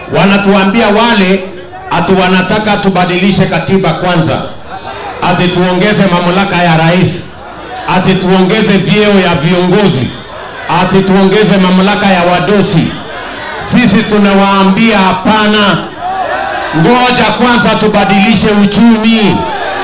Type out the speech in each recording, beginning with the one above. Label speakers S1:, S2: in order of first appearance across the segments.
S1: wanatuambia wale ati wanataka tubadilishe katiba kwanza, ati tuongeze mamlaka ya rais, ati tuongeze vyeo ya viongozi, ati tuongeze mamlaka ya wadosi. Sisi tunawaambia hapana, ngoja kwanza tubadilishe uchumi.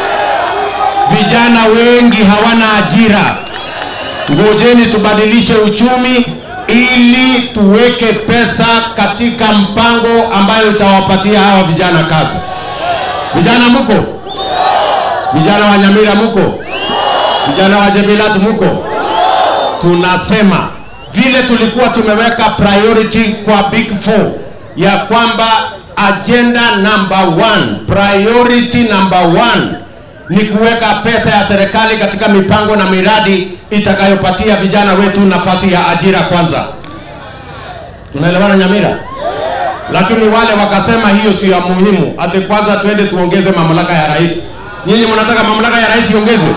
S1: Vijana wengi hawana ajira, ngojeni tubadilishe uchumi ili tuweke pesa katika mpango ambayo itawapatia hawa vijana kazi. Vijana mko? Vijana wa Nyamira mko? Vijana wa Jebilat mko? Tunasema vile tulikuwa tumeweka priority kwa big four ya kwamba agenda number one, priority number one ni kuweka pesa ya serikali katika mipango na miradi itakayopatia vijana wetu nafasi ya ajira kwanza. Tunaelewana Nyamira? Lakini wale wakasema hiyo sio ya muhimu, ati kwanza twende tuongeze mamlaka ya rais. Nyinyi mnataka mamlaka ya rais iongezwe?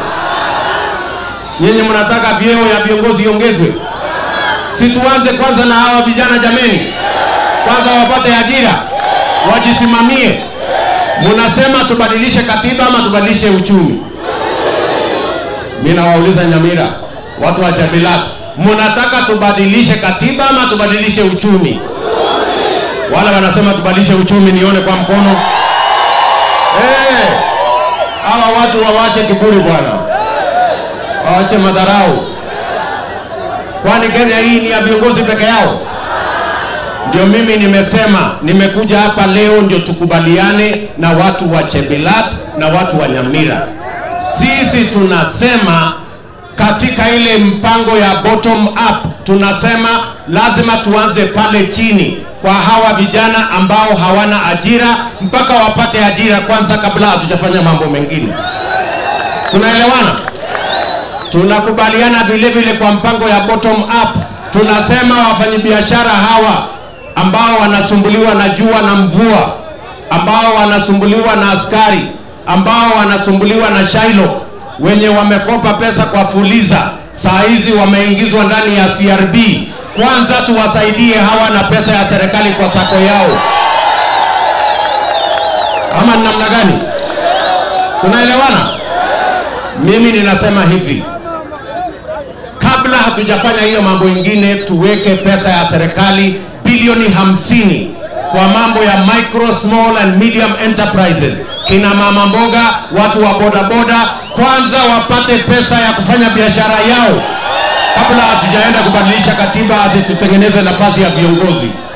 S1: Nyinyi mnataka vyeo ya viongozi iongezwe? Si tuanze kwanza na hawa vijana jameni, kwanza wapate ajira, wajisimamie. Munasema tubadilishe katiba ama tubadilishe uchumi? Mimi nawauliza Nyamira, watu wa Jabilat, munataka tubadilishe katiba ama tubadilishe uchumi? Wale wanasema tubadilishe uchumi, nione kwa mkono. Eh, hawa watu wawache kiburi bwana, wawache madharau. Kwani Kenya hii ni ya viongozi peke yao? Ndio mimi nimesema nimekuja hapa leo ndio tukubaliane na watu wa Chebilat na watu wa Nyamira. Sisi tunasema katika ile mpango ya bottom up, tunasema lazima tuanze pale chini kwa hawa vijana ambao hawana ajira, mpaka wapate ajira kwanza kabla hatujafanya mambo mengine. Tunaelewana? Tunakubaliana vile vile kwa mpango ya bottom up, tunasema wafanyabiashara hawa ambao wanasumbuliwa na jua na mvua, ambao wanasumbuliwa na askari, ambao wanasumbuliwa na Shylock, wenye wamekopa pesa kwa Fuliza, saa hizi wameingizwa ndani ya CRB. Kwanza tuwasaidie hawa na pesa ya serikali kwa sako yao, ama ni namna gani? Tunaelewana? Mimi ninasema hivi, kabla hatujafanya hiyo mambo ingine, tuweke pesa ya serikali bilioni hamsini kwa mambo ya micro small and medium enterprises, kina mama mboga, watu wa bodaboda, kwanza wapate pesa ya kufanya biashara yao kabla hatujaenda kubadilisha katiba ati tutengeneze nafasi ya viongozi.